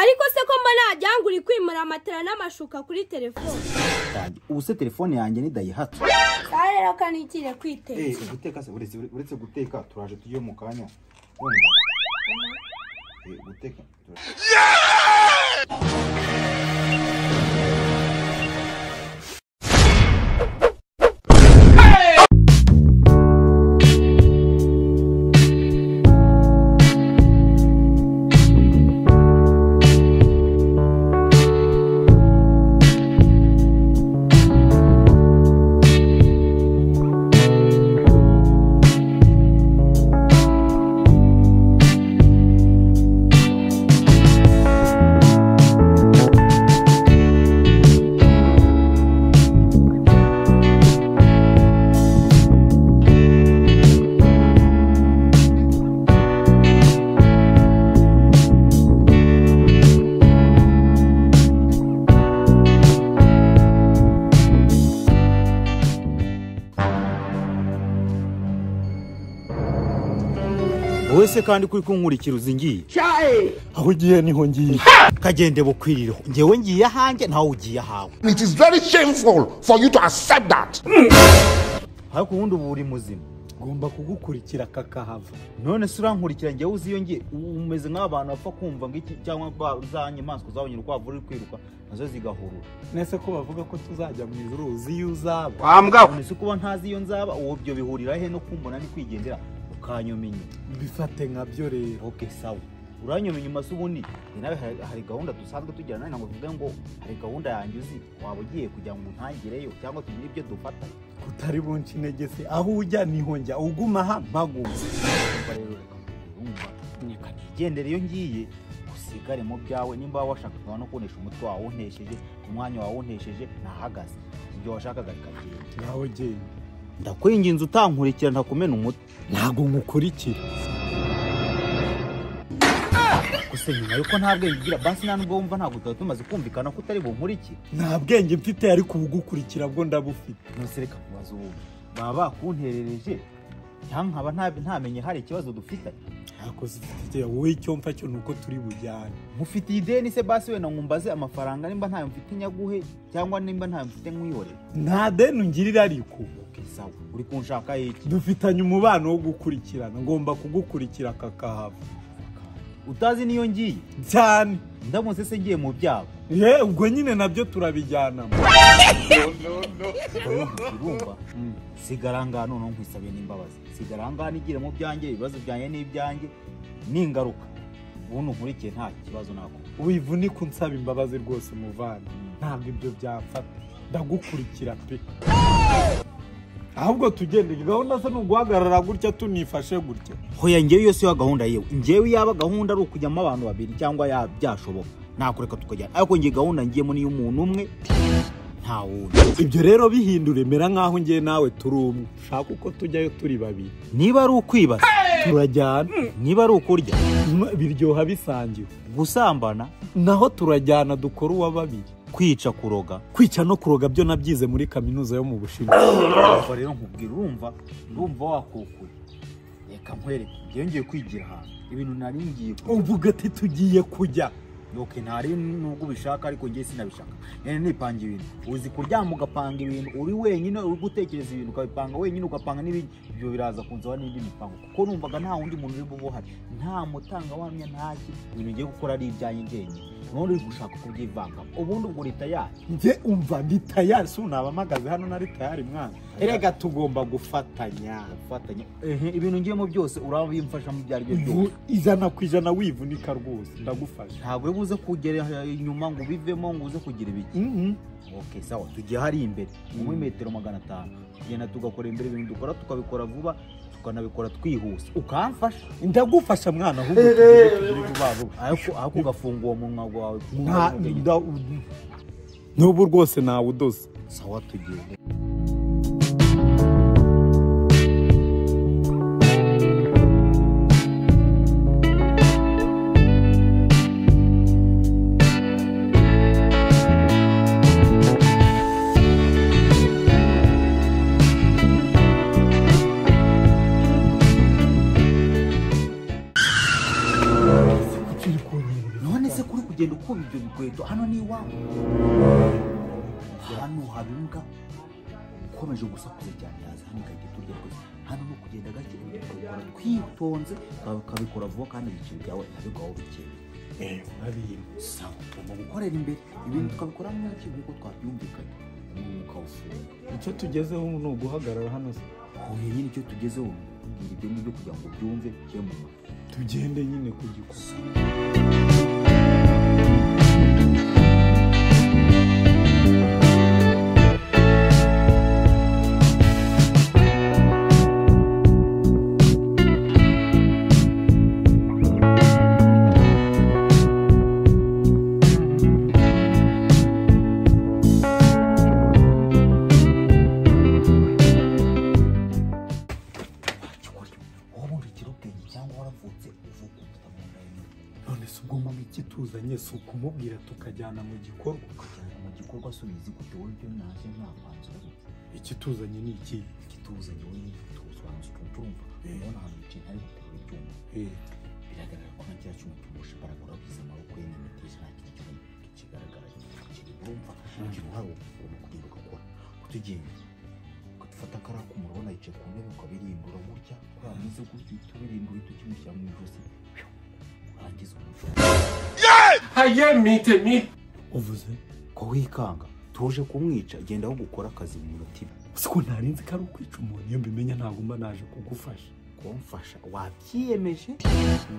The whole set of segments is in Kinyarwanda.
ariko se ko mba najyanga uri kwimura amatara n'amashuka kuri telefone Kandi ubu se telefone yanjye nidayihatse aha rero ko nigire kwiteza Eh, guteka se uretse uretse guteka turaje tujye mu kanya wumva Eh, guteka turaje. wowe se kandi kuri kunkurikira uzi ngiye aho ugiye niho ngiye kagende bukwirireho njyewe ngiye ahanjye nawe ugiye ahawe It is very shameful for you to accept that. ariko ubundi uba uri muzima ngomba kugukurikira kakahava none se urankurikira njyewe uzi iyo ngiye ubu umeze nk'abantu bapfa kumva ngo iki cyangwa ba- za nyamaswa zabonye urukwavu ruri kwiruka nazo zigahurura nese ko bavuga ko tuzajya mu ijuru uzi iyo uzaba none se kuba ntazi iyo nzaba uwo byo bihurira he no kumbona ni kwigendera ukanyoma inyuma bifate nkabyo rero ok sawa uranyoma inyuma se ubundi njye nawe hari- hari gahunda dusanzwe tugira nawe ntabwo tuvuge ngo hari gahunda yanjye uzi waba ugiye kugira ngo ntangireyo cyangwa tugire ibyo dufata utari bunce intege se aho ujya niho njya uguma aha mpaguma Urumva rero reka urumva reka nigendere iyo ngiye usigare mu byawe nimba waba washakaga no kunesha umutwe wawe untesheje umwanya wawe untesheje nahagaze ibyo washakaga bikagenda nawe genda ndakwinginze utankurikira ntakumena umutwe ntago nkukurikira gusa nyuma yuko nta bwenge ugira basi nta nubwo wumva ntabwo tuba tumaze kumvikana ko utari bunkurikire nta bwenge mfite ariko ubugukurikira bwo ndabufite nose reka kubaza ubundi baba bakunterereje cyangwa nkaba nta- ntamenye hari ikibazo dufitanye ntabwo zifite wowe icyo mfa cyo ni uko turi bujyane mufitiye ideni se basi wenda nkumbaze amafaranga nimba ntayo mfite nyaguhe cyangwa nimba ntayo mfite nkwihorere nta deni ungirira ariko Ok, sawa uri kunshaka iki dufitanye umubano wo gukurikirana ngomba kugukurikira kakahava utazi niyo ngiye cyane ndamutse se ngiye mu byabo ye ubwo nyine nabyo turabijyanamo urumva sigara ngaha noneho nkwisabiye n'imbabazi sigara ngaha nigire mu byanjye ibibazo byanjye n'ibyanjye n'ingaruka ubundi nkurikiye nta kibazo nakora wivunike unsaba imbabazi rwose muvana ntabwo ibyo byamfata ndagukurikira pe ahubwo tugende gahunda se ni uguhagarara gutya tunifashe gutya hoya ngewe yose yo gahunda yewe ngewe yaba gahunda ari ukujyamo abantu babiri cyangwa ya byashoboka nakureka tukajyana ariko ngiye gahunda ngiyemo niyo umuntu umwe nta wundi ibyo rero bihindura emera nk'aho ngewe nawe turi umwe ushaka uko tujyayo turi babiri niba ari ukwibaza turajyana niba ari ukurya Mwa- biryoha bisangiwe gusambana naho turajyana dukora uwa babiri kwica kuroga kwica no kuroga byo nabyize muri kaminuza yo mu bushinwa Umva rero nkubwira urumva urumva wakukuye reka nkwereke ngewe ngiye kwigira ahantu ibintu nari ngiye ku uvuga ati tugiye kujya yoke ntari nubwo ubishaka ariko ngewe sinabishaka nyine nipanga ibintu uzi kuryama ugapanga ibintu uri wenyine uri gutekereza ibintu ukabipanga wenyine ugapanga n'ibindi ibyo biraza kunzaho n'indi mipango kuko numvaga nta wundi muntu uri bube uhari nta mutangabuhamya nta ki ibintu ugiye gukora ari ibyanjye njyenyine nubundi uri gushaka kubyivangamo ubundi ubwo leta yayo njye umva ndi tayari si unaba mpagaze hano nari tayari mwana erega tugomba gufatanya ufatanya ehe ibintu ngiyemo byose urabimfashamo ibyo ari byo byose Vu- ijana ku ijana wivunika rwose ndagufasha ntabwo iyo ubuze kugera inyuma ngo ubivemo ngo uze kugira ibiki Mhm. ok sawa tugiye hari imbere muri metero magana atanu tugenda tugakora imbere ibintu dukora tukabikora vuba tukanabikora twihuse ukamfasha ndagufasha mwana ahubwo tugiye tugire vuba vuba ariko ariko ugafunga uwo munwa wawe Nta- nda- u- n'ubu rwose nawe udoze sawa tugiye none ese kuri kugenda ukuba ibyo bikweto hano ni iwawe hano haba imbwa ukomeje gusakuza cyane yaza hano igahita iturya rwose hano ni ukugenda gake ukabikora twitonze ukaba- ukabikora vuba kandi ibiciro byawe ntabigwaho bikeye sawa ugomba gukorera imbere ibintu tukabikora mwinshi nk'uko twabyumvikanye umwuka ufunga icyo tugezeho ni uguhagarara hano se aho nyine icyo tugezeho ubwira ibyo ngibyo kugira ngo ubyumve byo mu mutwe tugende nyine ku gikuta cyukuri wowe ubundi ugira ubwenge cyangwa waravutse uvuga ufite mu nda yawe none se ubwo mu iki tuzanye si ukumubwira tukajyana mu gikorwa ukajyana mu gikorwa asubiza gute wowe ibyo naje ntapanzwe iki tuzanye ni iki igituza wowe n'igituza urumva urabona ahantu wicaye hari guterura ibyuma Eh, biragaragara ko nka kiriya cyuma cy'umushi baragura wabize amaboko ye n'imiteja nta kintu kimwe kigaragara kiri urumva ugira uruhare wo kuvura no kugenda ugakora kutugenda ukadufata kariya kuma urabona yicaye ku ntebe ukabirindura gutya kuriya ameze gutya uhita ubirindura uhita ukimushyira mu ijosi pyo, urangiza umuco uvuze ko wikanga tuje kumwica genda aho gukora akazi mu mutima siko ntari nzi ko ari ukwica umuntu iyo mbimenya ntabwo mba naje kugufasha kumfasha wabyiyemeje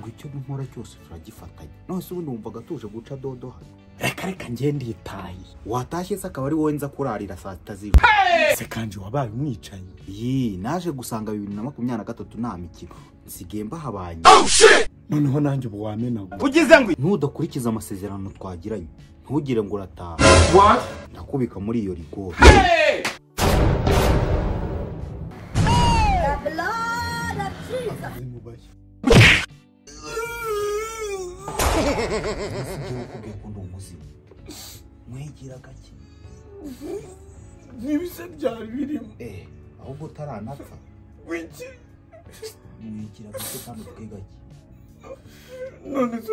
ngo icyo nkora cyose turagifatanya none se ubundi wumvaga tuje guca dodo hano reka reka ngende itayi watashye se akaba ari wowe nza kurarira saa sita z'ijoro se kandi wabaye umwicanyi yi naje gusanga bibiri na makumyabiri na gatatu nta mikino nsigaye mbahabanye noneho nanjye ubu wamenaguwe nudakurikiza amasezerano twagiranye ntugire ngo urataha ndakubika muri iyo rigori igihe ukubwiye ko ndi umuzimu mwigira gake n'ibise byari birimo eh ahubwo utaranapfa wiki mwigira gake kandi utwe gake none se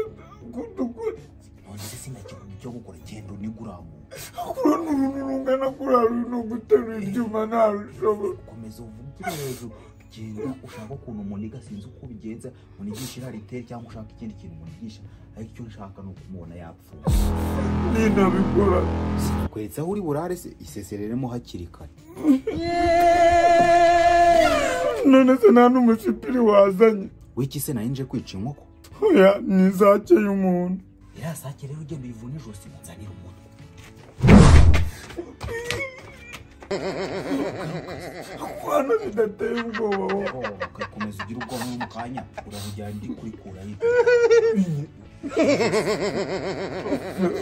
kudukore none se sinakibona icyo gukora genda uniguramu kubona uruntu rungana kuri hari no guterura ibyuma ntabishobora komeza uvugire hejuru genda ushaka ukuntu umuniga sinzi uko ubigenza munigisha inaritere cyangwa ushaka ikindi kintu munigisha ariko icyo nshaka ni ukumubona yapfuye ninabikora kwetsa aho uri burare se isesereremo hakiri kare none se nta n'umusipiri wazanye w'iki se nari nje kwica inkoko oya ni izake y'umuntu iriya sake rero ugenda uyivuna ijosi nzanira umutwe kwana bidateye ubwoba wa ugakomeza ugira ubwoba mu kanya urahugera ndi kurikura hirya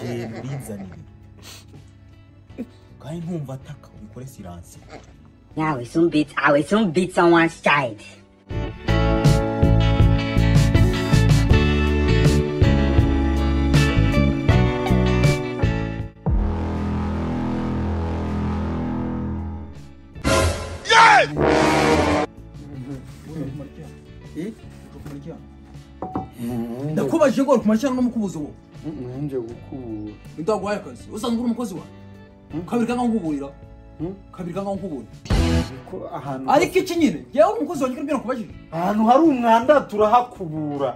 genda urinzanire kandi ntumva ataka ubikore siransi Now we soon beat I will soon beat someone's child. ndakubajije ngo kumara no mukubuzi wowe nanjye gukubura ndaguhaye akazi usanzwe uri umukozi wawe kabiri kanga nkuburira kabiri kanga nkubura ariko ahantu ariko iki nyine yewe uri umukozi wanjye kandi kubajije ahantu hari umwanda turahakubura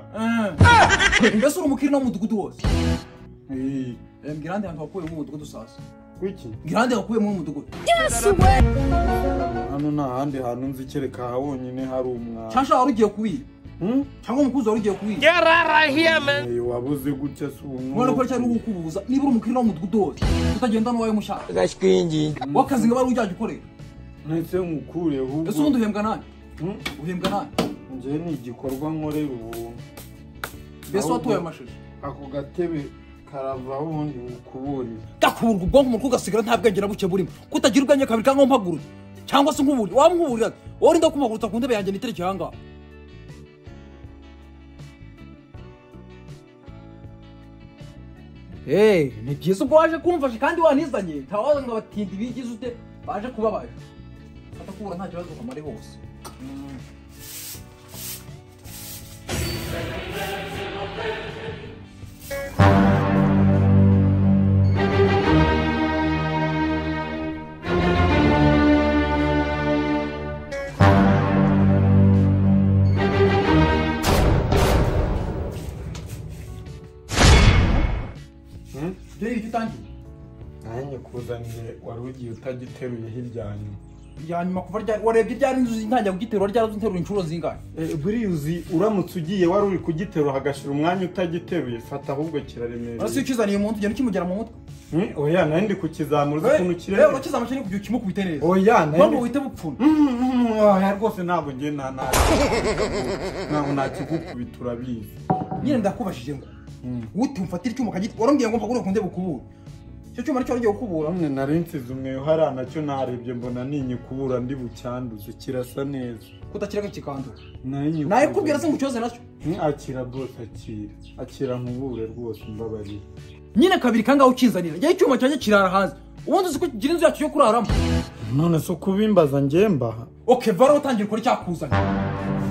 mbese uri umukiri no mu mudugudu wose Eh, Eh, mbwira ahandi hantu wakuyemo mu mudugudu sasa wiki mbwira ahandi wakuyemo mu mudugudu hano nta handi hantu nzi kereka aha wonyine hari umwanda cyangwa shaka wari ugiye kuwira Hmm? cyangwa umukuzi wari ugiye kuwira Eh, wabuze gutya si umuntu ubona ko cyari kukubuza niba uri umukiri no mu mudugudu wose utagenda n'uwawe mushaka w'akazi ngo bari ujyajya ukorera ndetse nkukureho ese ubwo ubundi uhembwa nani Hmm? uhembwa nani njye ni igikorwa nkorera ubuntu mbese watoye amashashi ako gatebe karava wundi ukuburira gakurwa ubwonko umutwe ugasigara nta bwenge na buke burimo kutagira ubwenge kabiri cyangwa mpagurure cyangwa se nkuburi waba nkuburira wowe urinda kumagurutsa ku ntebe yanjye nitereke ahangaha Hey, ni byiza ubwo waje kumfasha kandi wanizanye ntawaza ngo abatindi bigize ute baje kubabaje fata kubura nta kibazo kamare bose dore ibyo utangiye nanjye kuzaniye wari ugiye utagiteruye hirya hanyuma ryanyuma kuva ryari warebye ryari inzu ntangira kugiterura ryari uziterura inshuro zingahe buriyuzi uramutse ugiye wari uri kugiteruha agashira umwanya utagiteruye fata ahubwo urasi iyo kiraremereye ukizaniye mu nzu ugenda ukimugera mu mutwe Hmm, oya nari ndi kukizamura uzi ukuntu we kirere urakizamura cyane kugira ukimukubite neza oya nari mpamvu ndi- wihita bupfuna Mm, mm, oya rwose ntabwo ngiye nta nta ntabwo nakigukubita urabizi nyine ndakubashije ngo uti umfatire icyuma ukagita warambwiye ngo mpagure kunde bukubure icyo cyuma nicyo warugiye gukubura bamwe nari nsize umweyo hariya nacyo narebye mbona ninyikubura ndi bucyanduze kirasa neza kutakirega kikandura Nayinyikubura. nawe kubwira se ngo ucyoze nacyo Hmm, akira rwose akira akira nkubure rwose mbabarira nyine kabiri kangaho ukinzanira njyewe icyuma cyanjye kirara hanze ubundi uzi ko kigira inzu yacu yo kuraramo none se kubimbaza ngemba oke vara utangiye ukora icyakuzanye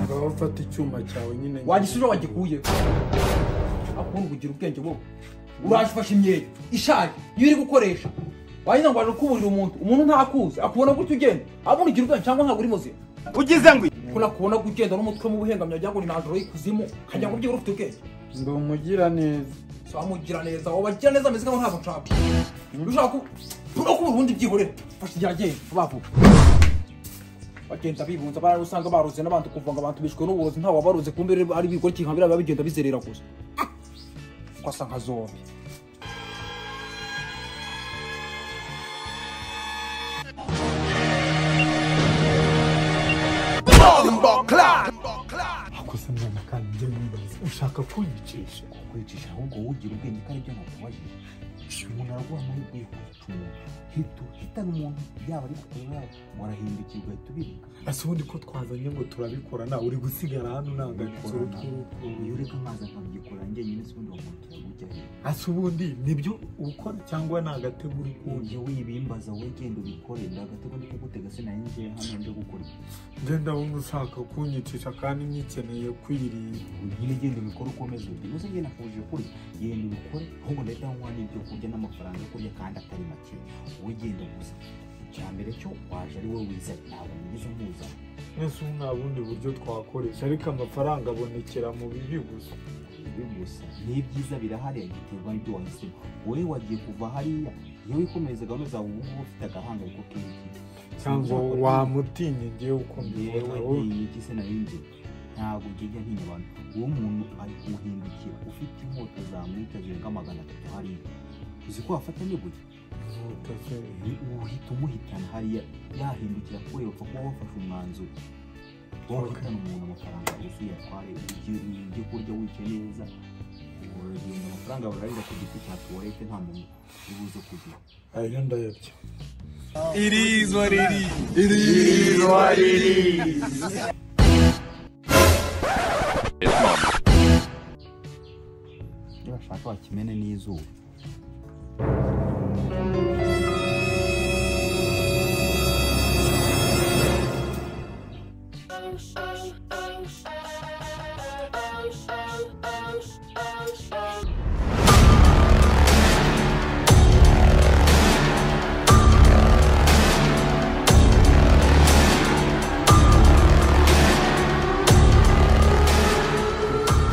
ngaho ufata icyuma cyawe nyine wagisuje wagikuye akunda kugira ubwenge bwo uraje ufashe imyenda ishaje iyo uri gukoresha wagira ngo waje kuburira umuntu umuntu ntakuzi akubona gutya ugenda abona ugira ubwenge cyangwa ntabwo uri muzima ugize ngo ko nakubona ko ugenda n'umutwe mu buhengamye wagira ngo ni najoro y'ikuzimu nkagira ngo ubyibura ufite ubwenge ndi umugira neza si wamugira neza wabagira neza ameze nkaho ntabwo nshaka iyo ushaka ku- no kubura ubundi byihorera fashe igihe agenda vuba vuba bagenda bibunza barari usanga baruze n'abantu ukumva ngo abantu bishwe n'uburozi ntawe wabaruze kumbe rero ari bikora ikihambira biba bigenda bizerera gusa ugasa nka zombi akosa mwana kandi njye mwibaza ushaka kunyicisha kwicisha ahubwo ugira ubwenge kandi ibyo nakubajije umuntu araguha amahirwe yo kuzica umuntu hita hitana umuntu yaba ari kukureba yaba warahindukira ugahita ubireka ese ubundi ko twazanye ngo turabikora nawe uri gusigara hano unanganitse iyo ureka amazi akabyikora njyenyine se ubundi wamuntu turagujyayo ese ubundi nibyo ukora cyangwa ni agatego uri ujye kundi wibimbaza we genda ubikore ndagatego ndi kugutega se nayo njye hano ndi gukora iki? ngenda wumva ushaka kunyicisha kandi nyikeneye kwirinda nyine genda ubikore ukomeze undi uze njye nafuje kuri genda ubikore ahubwo ndahita nkuha n'ibyo kurya n'amafaranga yo kurya kandi atari make wowe genda gusa icya mbere cyo waje ari wowe wizanye ntabwo nigeze umuzana mwese ubu nta bundi buryo twakoresha ariko amafaranga abonekera mu bibi gusa bibi gusa n'ibyiza birahari giterwa n'ibyo wahisemo wowe wagiye kuva hariya iyo wikomeza gahunda zawe ubu ngubu ufite agahangayiko k'ibiki cyangwa wamutinye ngewe uko mbibona yewe wowe ntiyi iki se narinjye ntabwo njya ntinya abantu uwo muntu ari kuwuhindukira ufite inkota zamwita zirenga magana atatu hariya uzi ko wafata n'ibuye ntuteze. ni uhita umuhitana hariya yahindukira kure bapfa kuba bafashe umwanzuro wowe uhitana umuntu amafaranga gusa uyatware ujye- ujye kurya wicaye neza uragenda amafaranga bararira ku giti cya tuwarete nta muntu ubuze kugira ayo ndayarya iyo bashaka bakimene n'izuba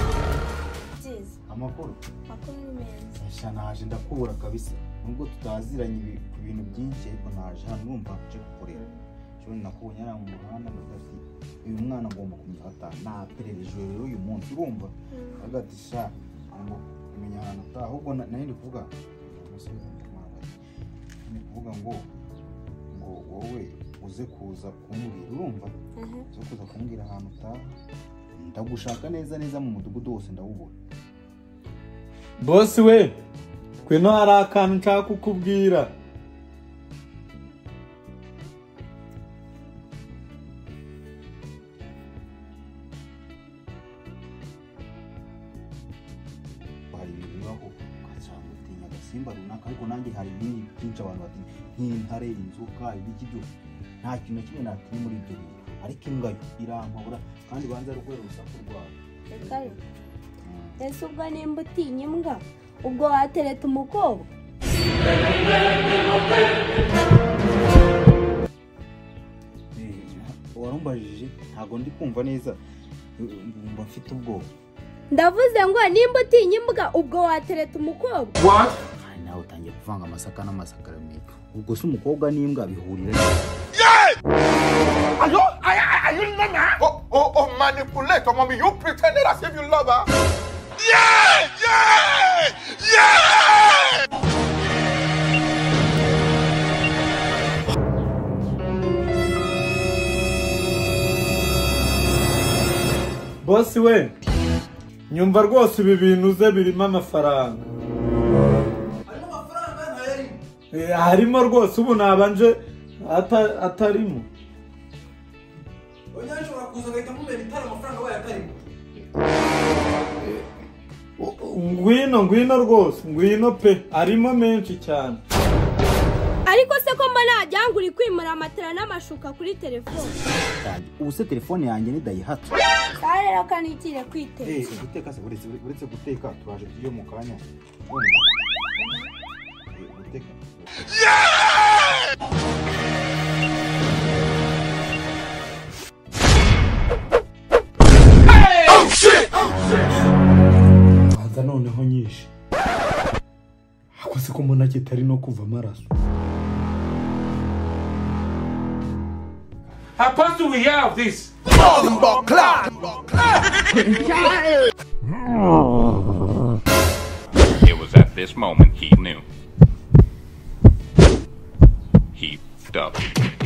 byiza amakuru makuru ni meza sha naje ndakubura kabisa nubwo tutaziranye ibi- ku bintu byinshi ariko naje hano numva nje gukorera shobora nakubonye ari mu muhanda ndagati uyu mwana agomba kumufata naperereje rero uyu munsi urumva agati sha ngo kumenya ahantu utaha ahubwo na- nari ndi kuvuga umusore w'umwana ati, ndi kuvuga ngo ngo wowe uze kuza kumbwira urumva Aha. uze kuza kumbwira ahantu utaha ndagushaka neza neza mu mudugudu wose ndawubona bosi we kwino hari akantu nshaka kukubwira hari ibintu bibaho ukagira ngo utinya agasimba runaka ariko nanjye hari ibindi byinshi abantu batinya nk'intare inzoka ibiki byose nta kintu na kimwe natinya muri ibyo bintu ariko imbwa yo irampabura kandi banza rugwera urusaku rwayo reka rero. ese ubwo nimba utinya imbwa ubwo watereta umukobwa Eh, warumbajije ntabwo ndi kumva neza Eh, mba mfite ubwoba ndavuze ngo nimba utinya imbwa ubwo watereta umukobwa nawe utangiye kuvanga amasaka n'amasakaramentu ubwo se umukobwa n'imbwa bihurira Are you, are, are you Nana? Oh, oh, oh, manipulator, mommy. You pretended as if you love her. Yeah, yeah, yeah. bosi we nyumva rwose ibi bintu uze birimo amafaranga harimo amafaranga ntayari Eh, harimo rwose ubu nabanje ata- atarimo onyine ashobora kuza agahita amubera itari amafaranga abaye atarimo ngwino ngwino rwose ngwino pe arimo menshi cyane ariko se ko mba najya ngo uri kwimura amatara n'amashuka kuri telefone yanjye ubu se telefone yanjye ni dayihatsu kare rero kanikire kwiteza guteka se uretse uretse guteka turaje tugiye mu kanya Eh, guteka banza noneho nyinshi akoze ko mbona kitari no kuva amaraso How close do we have this? It was at this moment he knew. He f***ed up.